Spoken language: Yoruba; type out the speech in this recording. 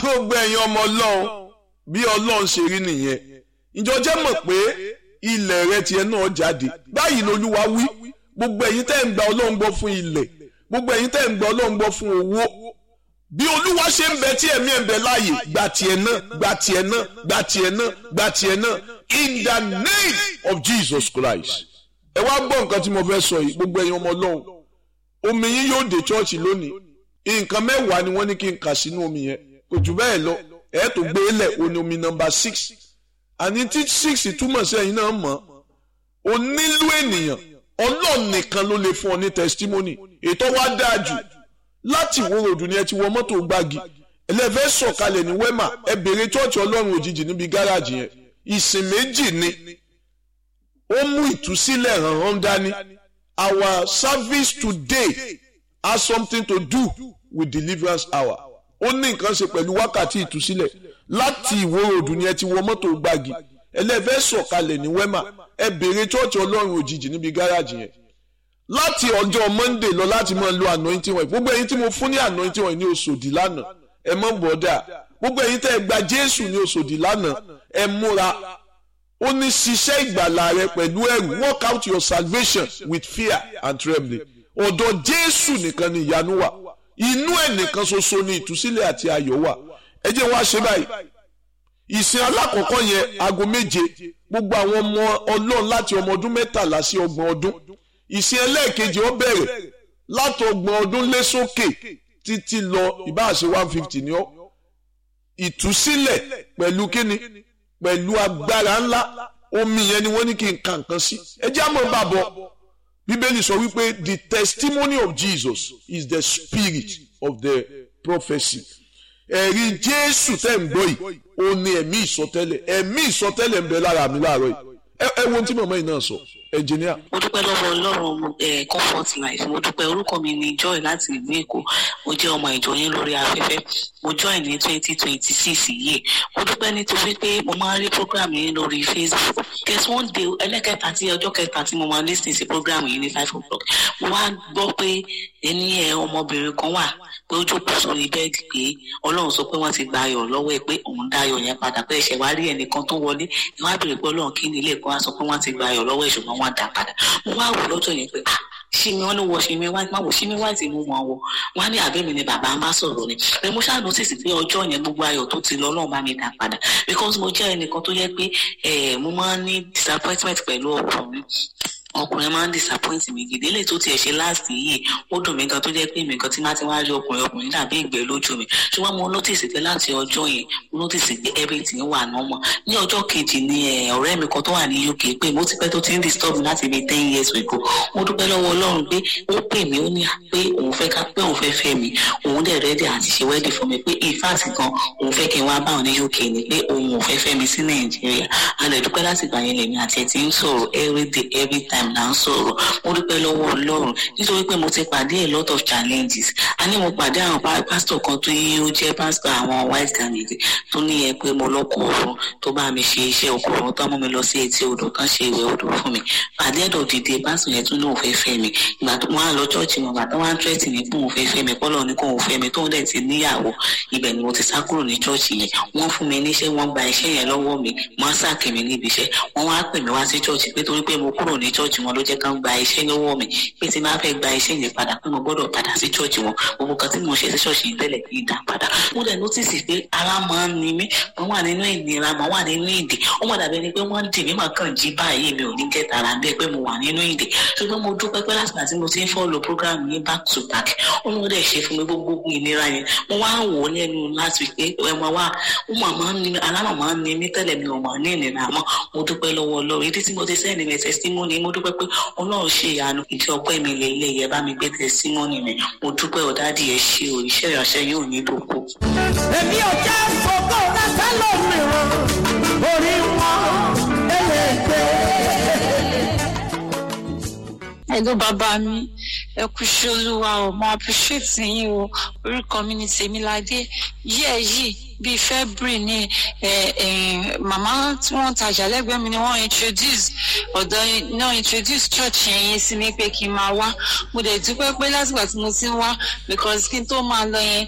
gbogbo ẹ̀yin ọmọ ọlọ́run bí ọlọ́run ṣe rí nìyẹn ìjọ jẹ́ mọ̀ pé ilẹ̀ rẹ tiẹ̀ náà jáde báyìí lolúwa wí gbogbo ẹ̀yin tẹ́ ń gba ọlọ́run gbọ́ fún ilẹ̀ gbogbo ẹ̀yin tẹ́ ń gba ọlọ́run gbọ́ fún owó bí olúwa ṣe ń bẹ tí ẹ̀mí ẹ̀ ń bẹ láàyè gba tiẹ̀ náà gba tiẹ̀ náà gba tiẹ̀ náà gba tiẹ̀ náà in the name of Jesus Christ ẹ wá gbọ́ nǹkan tí mo fẹ́ sọ yìí gbogbo ẹ̀yin ọmọ ọlọ́run omi yín yóò dé chọ́ọ̀chì lónìí nǹkan mẹ́wàá ni wọ́n ní kí n kà sínú omi yẹn kò jù bẹ́ẹ̀ lọ ẹ̀ tó gbé lẹ̀ o ní omi nọmba six àní tí six túmọ̀ sí ẹ̀yin náà mọ̀ o nílò ènìyàn ọlọ́run nìkan ló lè fún ọ ní testimony ètò wa dáa jù láti wo ròdù ni ẹ ti wọ mọ́tò gbági ẹlẹ́fẹ́ sọ̀kalẹ̀ ní wẹ́mà ẹ bèrè chọ́ọ̀chì ọlọ́run òjijì níbi gáràjì yẹn ìsìn méjì ni ó mú ìtúsílẹ̀ hàn hàn dání our service today has something to do with deliverance hour ó ní nǹkan ṣe pẹ̀lú wákàtí ìtúsílẹ̀ láti ìwó ròdù ni ẹ ti wọ mọ́tò gbági ẹlẹ́fẹ́ sọ̀kalẹ̀ ní wẹ́mà ẹ bèrè chọ́ọ̀chì ọlọ́run òjijì níbi gáràjì yẹn láti ọjọ́ monday lọ láti máa lo anointing oil gbogbo ẹ̀yin tí mo fún ní anointing oil ní oṣòdì lánàá ẹ mọ̀ bọ́dà gbogbo ẹ̀yin tẹ́ ẹ gba jésù ní oṣòdì lánàá ẹ múra ó ní ṣiṣẹ́ ìgbàlà rẹ pẹ̀lú ẹ̀rù work out your salvation with fear and trembling ọ̀dọ̀ jésù nìkan ni ìyanu wà inú ẹ̀ nìkan ṣoṣo ni ìtúsílẹ̀ àti ayọ̀ wà ẹ jẹ́ wá ṣe báyìí ìsìn alákọ̀ọ́kọ́ yẹn aago méje gbogbo àwọn ọmọ ọlọ́run láti ọmọ ọdún mẹ́tàlá sí ọgbọ̀n ọdún ìsìn ẹlẹ́ẹ̀kejì ó bẹ̀rẹ̀ láti ọgbọ̀n ọdún lé sókè títí lọ ìbáàṣe one fifty ni ó ìtúsílẹ̀ pẹ̀lú kíni pẹ̀lú agbára ńlá omi yẹn ni wọ́n ní kí n ka nǹkan sí ẹ jẹ́ àmọ́ bàbọ̀ bíbélì sọ wípé the testimony of Jesus is the spirit of the prophecy ẹ̀rí jésù tẹ́ ń gbọ́ yìí ó ní ẹ̀mí ìsọtẹ́lẹ̀ ẹ̀mí ìsọtẹ́lẹ̀ ń bẹ lára mi láàárọ̀ yìí ẹ wo ohun tí màmá yìí náà sọ ẹnjìníà. mo dúpẹ́ lọ́wọ́ ọlọ́run ẹ̀ comfort life mo dúpẹ́ orúkọ mi ni joy láti ìlú èkó mo jẹ́ ọmọ ìjọ yín lórí afẹ́fẹ́ mo join ní twenty twenty six yìí mo dúpẹ́ nítorí pé mo máa ń rí program yín lórí facebook guess one day ẹlẹ́kẹta tí ọjọ́ kẹta tí mo máa lis ten sí program yìí ní five o'clock mo wá gbọ́ pé ẹni ẹ ọmọbìnrin kan wà pé ó jókòó sórí bẹ́ẹ̀dì pé ọlọ́run sọ pé wọ́n ti gba ayọ̀ lọ́wọ́ ẹ pé òun dá ayọ̀ yẹn padà pé ẹ̀ṣẹ̀ wá rí ẹnìkan tó wọlé ẹ wá bèrè pé ọlọ́run kí ni ilé ẹ̀kọ́ wá sọ pé wọ́n ti gba ayọ̀ lọ́wọ́ ẹ̀ ṣùgbọ́n wọ́n dá padà mo wá wò lọ́jọ́ yẹn pé ah ṣí mi wọn ní wọ ṣí mi wáìtì má wò ṣí mi wáìtì mú wọn wọ wọn ní àbẹ́mi ni bàbá ń bá sọ̀rọ̀ ni pé mo ṣáà nọ́tìsì pé ọjọ́ yẹn gbogbo ayọ̀ tó ti lọ ọlọ́run bá mi dá padà because mo jẹ́ ẹnìkan tó yẹ pé mo máa ń ní disappointment pẹ̀lú ọkùnrin ọkùnrin máa ń disappoint mi gidi lè tó tiẹ̀ ṣe last yìí ó dùn mí gan tó jẹ́ pé mi gan tí má ti wá rí ọkùnrin ọkùnrin dàbí ìgbẹ́ lójú mi ṣùgbọ́n mo notice pé láti ọjọ́ yẹn mo notice pé everything wà normal ní ọjọ́ kejì ni ọ̀rẹ́ mi kan tó wà ní UK pé mo ti pẹ́ tó ti ń disturb mi láti bí ten years ago mo dúpẹ́ lọ́wọ́ Ọlọ́run pé ó pè mí ó ní pé òun fẹ́ ká pé òun fẹ́ fẹ́ mi òun dẹ̀ ready àti ṣe wedding fún mi pé in fact gan òun fẹ́ kí n wá bá òun ní UK ni pé òun ò fẹ́ fẹ́ mi sí Nàìjíríà a lè dúpẹ́ láti gbà yẹn lèmi àti ẹ̀ ti ń sọ̀rọ̀ everyday every time là ń sọ̀rọ̀ mo dúpẹ́ lọ́wọ́ ọlọ́run nítorí pé mo ti pàdé a lot of challenges a ní mo pàdé àwọn pásítọ̀ kan tó yí ó jẹ́ pásítọ̀ àwọn white garment tó ní yẹ pé mo lọ́kọ̀ ọ̀run tó bá mi ṣe iṣẹ́ ọkọ̀ ọ̀run tó mú mi lọ sí etí odò kan ṣe ìwẹ̀ odò fún mi pàdé ẹ̀dọ̀ dìde pásítọ̀ yẹn tún ní òun fẹ́ fẹ́ mi ìgbà tó wọn á lọ chọ́ọ̀chì wọn bàtà wọn á tírẹ́tì ní pé òun fẹ́ fẹ́ mi kọ́lọ́ ní kó òun fẹ́ mi tóun dẹ̀ ti níyàwó ibẹ̀ ni mo ti sá kúrò ní chọ́ọ̀chì yẹn wọ́n fún mi níṣẹ́ wọ́n gba iṣẹ́ yẹn lọ́wọ́ mi wọ́n á sàkè mi níbi iṣẹ́ wọ́n wá pè mí wá sí chọ́ọ̀chì pé torí pé mo kúrò ní chọ́ọ̀chì wọn ló jẹ́ ká gba iṣẹ́ lọ́wọ́ mi pé tí máa fẹ́ gba iṣẹ́ yẹn padà pé mo gbọ́dọ̀ padà sí chọ́ọ̀chì wọn gbogbo kan tí mo ṣe sí chọ́ọ̀chì tẹ́lẹ̀ kì í dá padà mo dẹ̀ nọ́tìsì pé ara máa ń ni mí mo wà nínú ìnira mo wà nínú ìdè ó mọ̀ dàbí ẹni pé wọ́n dì mí màá kàn jí báyìí mi ò ní kẹta ara bẹ́ẹ̀ pé mo wà nínú ìdè ṣùgbọ́n mo dúpẹ́ pé láti àti mo ti ń fọ́ọ̀lù program yẹn back to back ó ló dẹ̀ ṣe fún mi gbogbo ìnira yẹn mo wá ń wò ó lẹ́nu láti pé ẹ máa wá ó mà máa ń ni mí alámà máa ń ni mí tẹ́lẹ̀ mi ò mà ní ìnira mọ́ mo dúpẹ́ lọ́wọ́ Ọlọ́run ìdí tí mo ti sẹ́ni mi testimony mo dúpẹ́ pé Ọlọ́run ṣe ìyanu ìdí ọpẹ́ mi lè ilé yẹ bá mi gbé testimony mi mo dúpẹ́ ọ̀dádì ẹ̀ ṣe o iṣẹ́ ìránṣẹ́ yóò ní dòkó. èmi ò jẹ́ fòkó rẹ́sẹ̀ lómìíràn orí wọn eléègbé. Hello bàbá mi ẹ kú iṣẹ́ olúwa o mo appreciate yín o orúkọ mi ni Tèmiládé yíyẹ yìí bíi February ni màmá tí wọ́n tajà lẹ́gbẹ̀ẹ́ mi ni wọ́n introduce ọ̀dọ́ náà introduce church yẹn yẹn sí mi pé kí n máa wá mo dẹ̀ dúpẹ́ pé látìgbà tí mo ti ń wá because kí n tó máa lọ yẹn